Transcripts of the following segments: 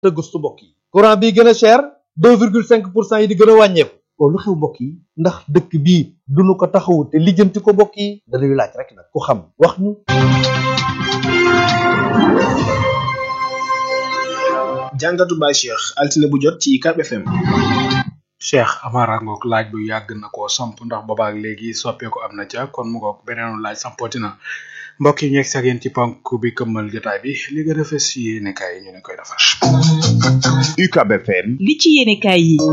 te gëstu mbokk yi courant bi gën a cher deux virgule cinq pour cent yi di gën a wàññeeku loolu lu xew mbokk yi ndax dëkk bii duñu ko taxawu te lijjanti ko mbokk yi dañuy laaj rek nag ku xam wax ñu jàngatu Baye Cheikh altine bu jot ci UCAB FM. cheikh amara ngoog laaj bu yàgg na koo samp ndax boobaak léegi soppeeku am na ca kon mu ngoog beneenu laaj sampooti na mbokk yi ñeeg sag yéen ci ponk bi këmmal jotaay bi li gën a fës ci yéene kaay yi ñu ne koy defar UCAB FM li ci yéenekaay yi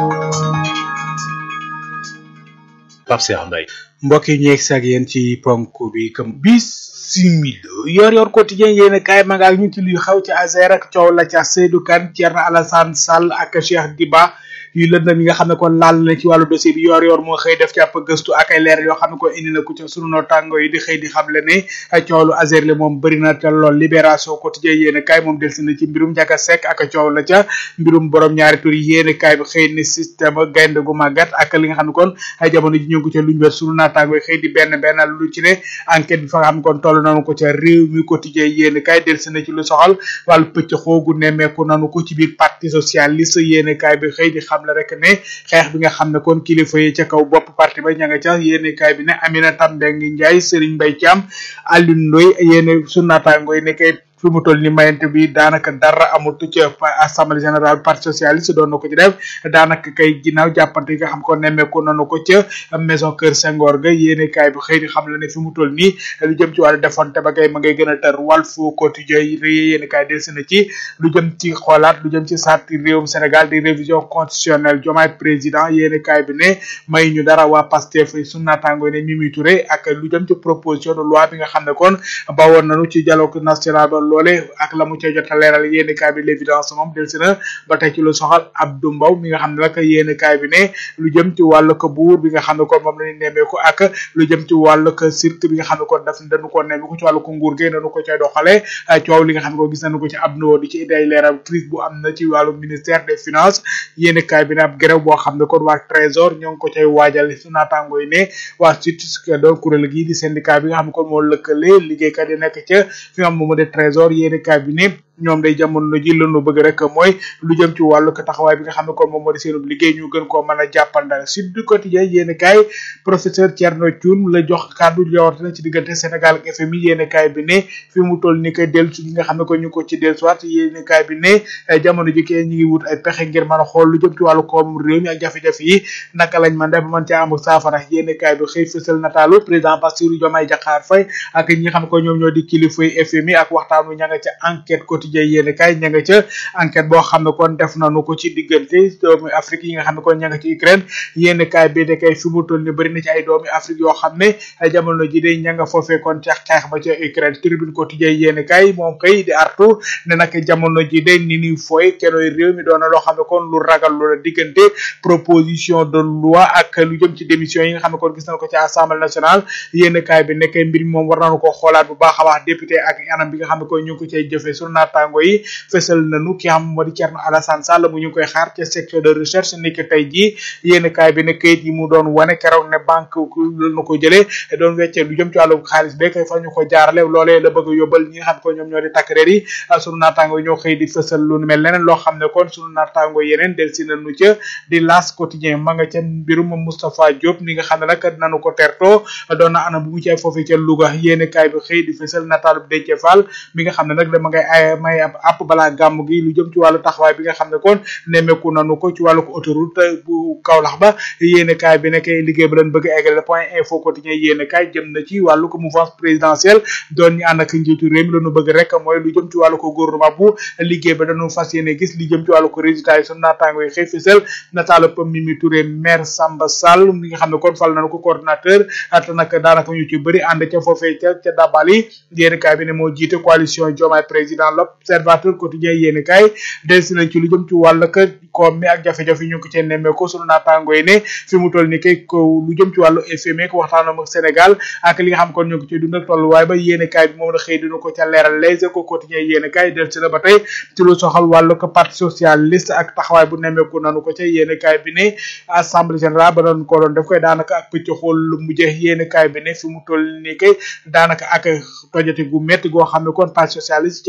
Pape Cheikh Mbaye mbokk yi ñeeg sag yéen ci ponk bi këm bis similo yor yor quotidien yéene kaay ma nga ak ñu ci luy xaw ci Azer ak coow la ca Seydou Kane Thierno Alassane Sall ak Cheikh Diba yu lëndëm yi nga xam ne kon laal na ci wàllu dossier bi yor yor moo xëy def ci ab gëstu ak ay leer yoo xam ne ko indi na ko ci sunu nootango yi di xëy di xamle ne coow lu Azer le moom bëri na te lool libération quotidien yéene kaay moom delsi na ci mbirum Ndiaga Seck ak coow la ca mbirum borom ñaari tur yéene kaay bi xëy ni système gaynde gu màggat ak li nga xam ne kon ay jamono ji ñu ngi ko ca luñ wet sunu naataango yi xëy di benn benn lu ci ne enquête bi fa nga xam ne kon toll nañu ko ca réew mi quotidien yéene kaay delsi na ci lu soxal wàllu pëcc xoogu nemmeeku nanu ko ci biir parti socialiste yéene kaay bi xëy di xam la rek ne xeex bi nga xam ne kon kilifa yi ca kaw bopp parti ba ña nga ca yéene kaay bi ne Aminata Mbengue Ndiaye Serigne Mbaye Thiam Alioune Ndoye yéene sunu naataango yi ne kay fi mu toll ni mayante bi daanaka dara amatu ci assemblée générale parti socialiste doon na ko ci def daanaka kay ginnaaw jàppante yi nga xam ko nemmeeku nanu ko ca maison Kër Senghor ga yéene kaay bi xëy di xam la ne fi mu toll nii lu jëm ci wàllu defonte ba kay ma ngay gën a tar Walf Quotidien yi yéene kaay delsi na ci lu jëm ci xoolaat lu jëm ci sarti réewum Sénégal di révision constitutionnelle Diomaye président yéene kaay bi ne may ñu dara waa Pastef sunu naataango ne Mimi Touré ak lu jëm ci proposition de loi bi nga xam ne kon bawoon nañu ci dialogue national loole ak la mu ca jot a leeral yéeni kaay bi l'évidence moom delsi na ba tey ci lu soxal Abdou Mbow mi nga xam ne nag yéeni kaay bi ne lu jëm ci wàllu ko buur bi nga xam ne kon moom lañu nemmeeku ak lu jëm ci wàllu ko cirque bi nga xam ne kon daf dañu ko nemmeeku ci wàllu ko nguur gi dañu ko cay doxale coow li nga xam ne ko gis nañu ko ci Abdou di ci day leeral crise bu am na ci wàllu ministère des finances yéeni kaay bi ne ab grève boo xam ne kon waa trésor ñoo ngi ko cay waajal su naataango yi ne waa surtout doon kuréel gii di syndicat bi nga xam ne kon moo lëkkale liggéeykat yi nekk ca fi nga xam moom de trésor yéeni cabinet ñoom day jamono ji lanu bëgg rek mooy lu jëm ci wàllu ko taxawaay bi nga xam ne kon moom moo di seenub liggéey ñu gën koo mën a jàppandal Sud du Quotidien yéeni kaay professeur Thierno Thioune la jox kàddu rawatina ci diggante Sénégal ak FMI yéeni kaay bi ne fi mu toll ni koy dellusi gi nga xam ne ko ñu ko ci dellusiwaat yéeni kaay bi ne jamono ji kee ñi ngi wut ay pexe ngir mën a xool lu jëm ci wàllu koom réew mi ak jafe-jafe yi naka lañ mën def ba mën caa am saafara yéeni kaay bi xëy fësal nataalu président Bassirou Diomaye Diakhar Faye ak ñi nga xam ne ko ñoom ñoo di kilifa yi FMI ak waxtaanu ña nga ca enquête quotidien yéene kay ña nga ca enquête boo xam ne kon def nañu ko ci diggante doomi Afrique yi nga xam ne kon ña nga ci Ukraine yéene kay bi de kay fi mu toll ni bëri na ci ay doomi Afrique yoo xam ne jamono ji de ña nga foofee kon ca xeex ba ca Ukraine tribune quotidien yéene kay moom kay di artu ne nag jamono ji de ni ni fooy kenooy réew mi doon na loo xam ne kon lu ragal lu la diggante proposition de loi ak lu jëm ci démission yi nga xam ne kon gis nañ ko ci assemblée nationale yéene kay bi nekkee mbir mi moom war nañu ko xoolaat bu baax a baax député ak anam bi nga xam ne kon ñu ngi ko cay jëfee sunu naataango yi fësal nañu ki xam moo di Thierno Alassane Sall mu ñu koy xaar ca section de recherche ni ki tey jii yéen kaay bi ne kayit yi mu doon wane keroog ne banque la ko jëlee doon weccee lu jëm ci wàllu xaalis be kay fa ñu ko jaarale loolee la bëgg a yóbbal ñi nga xam ko ñoom ñoo di takk reer yi sunu naataango yi ñoo xëy di fësal lu mel leneen loo xam ne kon sunu naataango yeneen del si nañu ca di las quotidien ma nga ca mbirum Moustapha Diop ni nga xam ne nag nanu ko tertoo doon na anam bu mu ci ay foofu ca Louga yéen kaay bi xëy di fësal nataalu Déthié Fall mi nga xam ne nag dama ngay ay may ab app balaa gàmm gi lu jëm ci wàllu taxawaay bi nga xam ne kon nemmeeku nanu ko ci wàllu autoroute bu Kaolack ba yéene kaay bi nekk liggéey ba leen bëgg a eggale point info quotidien yéene kaay jëm na ci wàllu ko mouvance présidentielle doon ñu ànd ak njiitu réew mi lañu bëgg rek mooy lu jëm ci wàllu ko gouvernement bu liggéey ba dañu fas yéene gis li jëm ci wàllu ko résultat yi sunu naataango yi xëy fisal nataal Mimi Touré maire Samba Sall mi nga xam ne kon fal nañu ko coordinateur te nag daanaka ñu ci bëri ànd ca foofee ca ca dabali yéene kaay bi ne moo jiite coalition Diomaye président l'observateur quotidien yéene kaay delsi nañ ci lu jëm ci wàll ka koom mi ak jafe-jafe ñu ngi ko cee nemmeeku sunu naataango yi ne fi mu toll ni kay ko lu jëm ci wàllu FMI ko waxtaanam ak Sénégal ak li nga xam kon ñu ngi ko ciy dund ak tolluwaay ba yéene kaay bi moom la xëy dina ko ca leeral les échos quotidien yéene kaay delsi na ba tey ci lu soxal wàllu ko parti socialiste ak taxawaay bu nemmeeku nanu ko ca yéene kaay bi ne assemblée générale ba doon ko doon def koy daanaka ak pëcc xool lu mujjee yéene kaay bi ne fi mu toll ni kay daanaka ak tojati gu metti goo xam ne kon parti socialiste ci la duggoon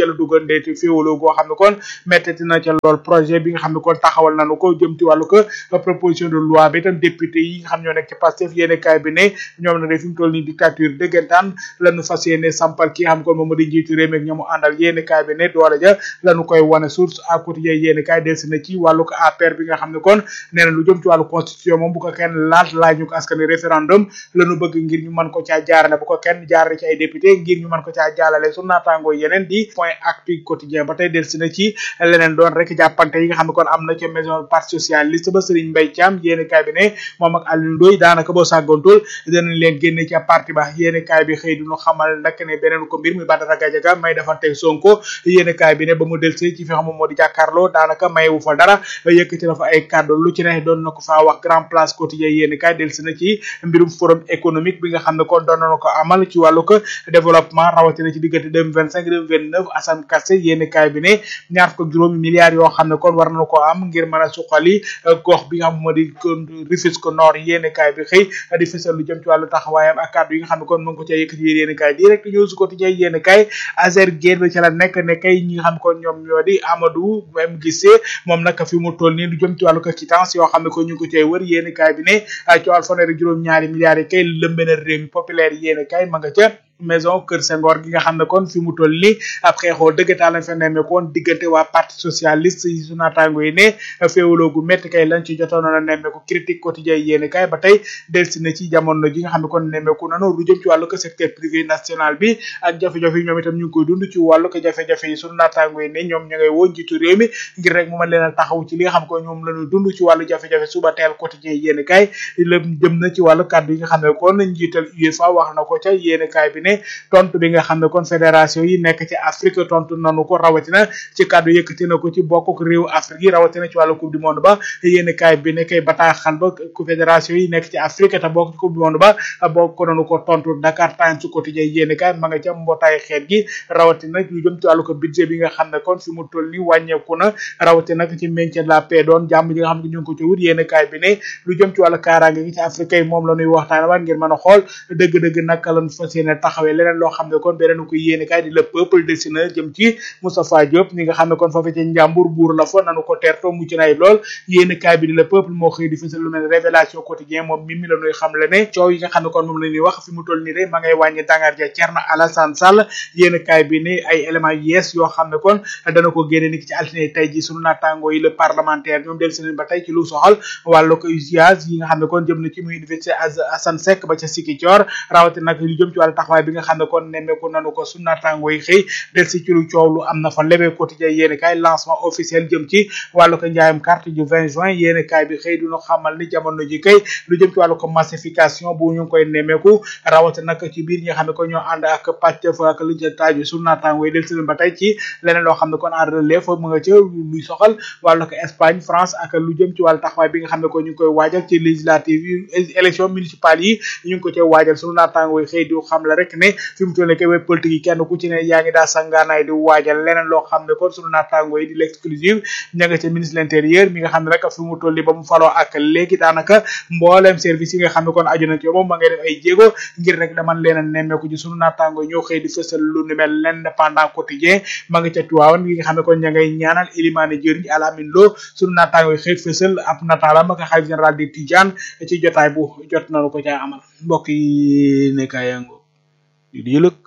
ndeeti féewaloo goo xam ne kon mettati na ca lool projet bi nga xam ne kon taxawal nañu ko jëm ci wàllu ko proposition de loi bi itam député yi nga xam ñoo nekk ci Pastef yéene kaay bi ne ñoom nag fi mu toll nii dictature dëggantaan lañu fas yéene sampal ki nga xam ne kon moom moo di njiitu réew mi ak ñamu àndal yéene kaay bi ne doole ja lañu koy wane source à quotidien yéene kaay delsi na ci wàllu ko APR bi nga xam ne kon nee na lu jëm ci wàllu constitution moom bu ko kenn laal laaj ñu ko askan wi référendum lañu bëgg ngir ñu mën ko caa jaarale bu ko kenn jaarale ci ay député ngir ñu mën ko caa jaalale su naataangoo yeneen di point actu quotidien ba tey delsi na ci leneen doon rek jàppante yi nga xam ne kon am na ca maison parti socialiste ba Serigne Mbaye Thiam yéene kaay bi ne moom ak Aliou Ndoye daanaka boo sàggoontul danañ leen génne ca parti ba yéene kaay bi xëy duñu xamal nag ne beneen ko mbir muy Badara Gadiaga may defante Sonko yéene kaay bi ne ba mu delsi ci fi xam moo di jàkkaarloo daanaka mayewu fa dara yëkkati na fa ay kàddu lu ci ne doon na ko faa wax grand place quotidien yéene kaay delsi na ci mbirum forum économique bi nga xam ne kon doon na ko amal ci wàllu ko développement rawatina ci diggante deux mille vingt cinq deux mille vingt neuf Assane Kassé yéene kaay bi ne ñaar fukk ak juróomi milliards yoo xam ne kon war na ko am ngir mën a suqali gox bi nga xam moo di Rufisque Nord yéene kaay bi xëy di fësal lu jëm ci wàllu taxawaayam ak kàddu yi nga xam ne kon mu ngi ko ca yëkkati yéene kaay direct news quotidien yéene kaay Azer Gueye ba ca la nekk ne kay ñi nga xam kon ñoom ñoo di Amadou même gisee moom nag fi mu toll nii lu jëm ci wàllu ko quittance yoo xam ne ko ñu ngi ko cay wër yéene kaay bi ne ci wàllu fanweeri juróom ñaari milliards yi kay lëmbe na réew mi populaire yéene kaay ma nga ca maison Kër Senghor gi nga xam ne kon fi mu toll nii ab xeexoo dëggataa lañ fa nemmeekoon diggante waa parti socialiste yi su naataango yi ne féewaloo gu métti kay lañ ci jotoon na nemmeeku critique quotidien yéene kay ba tey delsi na ci jamono ji nga xam ne kon nemmeeku nanu lu jëm ci wàllu ko secteur privé national bi ak jafe-jafe yi ñoom itam ñu ngi koy dund ci wàllu ko jafe-jafe yi su naataango yi ne ñoom ña ngay woo njiitu réew mi ngir rek mu mën leen a taxaw ci li nga xam ko ñoom la ñu dund ci wàllu jafe-jafe suba teel quotidien yéene kay lëm jëm na ci wàllu kàddu yi nga xam ne kon njiital UEFA wax na ko ca yéene kay bi ne tontu bi nga xam ne kon fédération yi nekk ci Afrique tontu nanu ko rawatina ci kàddu yëkkati na ko ci bokk réew Afrique yi rawatina ci wàllu coupe du monde ba yéen kaay bi ne kay bataaxal ba ku fédération yi nekk ci Afrique te bokk ci coupe du monde ba bokk nanu ko tontu Dakar Times su quotidien yéen kaay ma nga ca mbootaay xeet gi rawatina lu jëm ci wàllu ko budget bi nga xam ne kon fi mu toll ni wàññeeku na rawatina ci maintien de la paix doon jàmm ji nga xam ne ñu ngi ko ci wut yéen kaay bi ne lu jëm ci wàllu kaaraange gi ci Afrique yi moom la ñuy waxtaane waat ngir mën a xool dëgg-dëgg naka lañ fas yéene taxawee leneen loo xam ne kon beneen ko yéene kaay di le peuple dessiné jëm ci Moustapha Diop ñi nga xam ne kon foofu ci njàmbur buur la fa nanu ko teertoo mucc nay lool yéene kaay bi di le peuple moo xëy di fësal lu mel révélation quotidien moom mi mi la ñuy xam le ne coow yi nga xam ne kon moom la ñuy wax fi mu toll nii de ma ngay wàññi dangar ja Thierno Alassane Sall yéene kaay bi ne ay éléments yees yoo xam ne kon dana ko génne ni ki ci altine tey ji sunu naataango yi le parlementaire ñoom del seen ba tey ci lu soxal wàllu ko usage yi nga xam ne kon jëm na ci muy université Assane Seck ba ca Sikicoor rawati nag lu jëm ci wàllu taxawaay bi nga xam ne kon nemmeeku nanu ko sunu naataango yi xëy del si ci lu coow lu am na fa lebe quotidien yéene kaay lancement officiel jëm ci wàllu ko njaayam carte du 20 juin yéene kaay bi xëy duñu xamal ni jamono ji kay lu jëm ci wàllu ko massification bu ñu ngi koy nemmeeku rawati nag ci biir ñi nga xam ne ko ñoo ànd ak pàcc fa ak lu ca taaju sunu naataango yi del si ba tey ci leneen loo xam ne kon en relève mu nga ca luy soxal wàllu ko Espagne France ak lu jëm ci wàllu taxawaay bi nga xam ne ko ñu ngi koy waajal ci législative yi élection municipale yi ñu ngi ko cay waajal sunu naataango yi xëy di xam la rek ne fi mu toll nii kay web politique yi kenn ku ci ne yaa ngi daa sangaanaay di waajal leneen loo xam ne kon sunu naataango yi di l'exclusive ña nga ca ministre de l'intérieur mi nga xam ne rek fi mu toll nii ba mu faloo ak léegi daanaka mboolem service yi nga xam ne kon aju na ci moom ma ngay def ay jéego ngir rek daman leen a nemmeeku ci sunu naataango ñoo xëy di fësal lu ni mel l'indépendant quotidien ma nga ca tuwaawan gi nga xam ne kon ña ngay ñaanal ilimaane jëriñ alamin loo sunu naataango yi xëy fësal ab nataalam ak xalif général di Tidiane ci jotaay bu jot nañu ko caa amal mbokk yi nekkaa yango di di yëlëg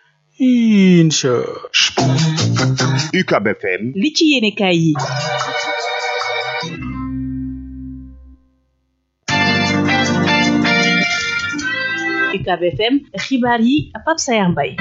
incha UCAB FM li ci yéene kaay yi UCAB FM xibaar yi Pape Sayar Mbaye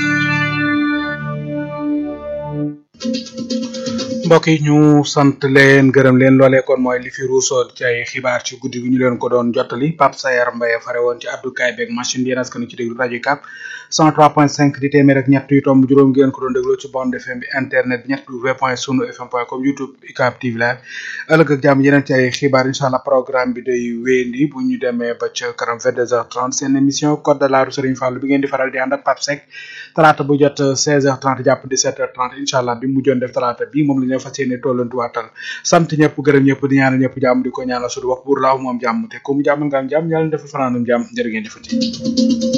mbokk yi ñu sant leen gërëm leen loolee kon mooy li fi ruusoon ci ay xibaar ci guddi gi ñu leen ko doon jottali Pape Sayar Mbaye fare woon ci abdukaay beeg machine bi yéen askan ci déglu rajo Cap 103.5 di téeméer ak ñett yu tomb juróom ngeen ko doon dégloo ci bande FM bi internet bi ñett w point sunu fm point com youtube UCAB TV live ëllëg ak jàmm yeneen ci ay xibaar incha allah programme bi day wéyandi bu ñu demee ba ca kanam 22h30 seen émission code de la rue Serigne Fallou bi ngeen di faral di ànd ak Pape Seck talaata bu jot 16h30 jàpp 17h30 incha allah bi mu joon def talaata bi moom la ñu fas yéene tollantuwaatal sant ñëpp gërëm ñëpp di ñaanal ñëpp jàmm di ko ñaanal sudu wax buur laaw moom jàmm te ku mu jàmmal nga am jàmm yàlla na defal fanaanum jàmm jërë ngeen jëfati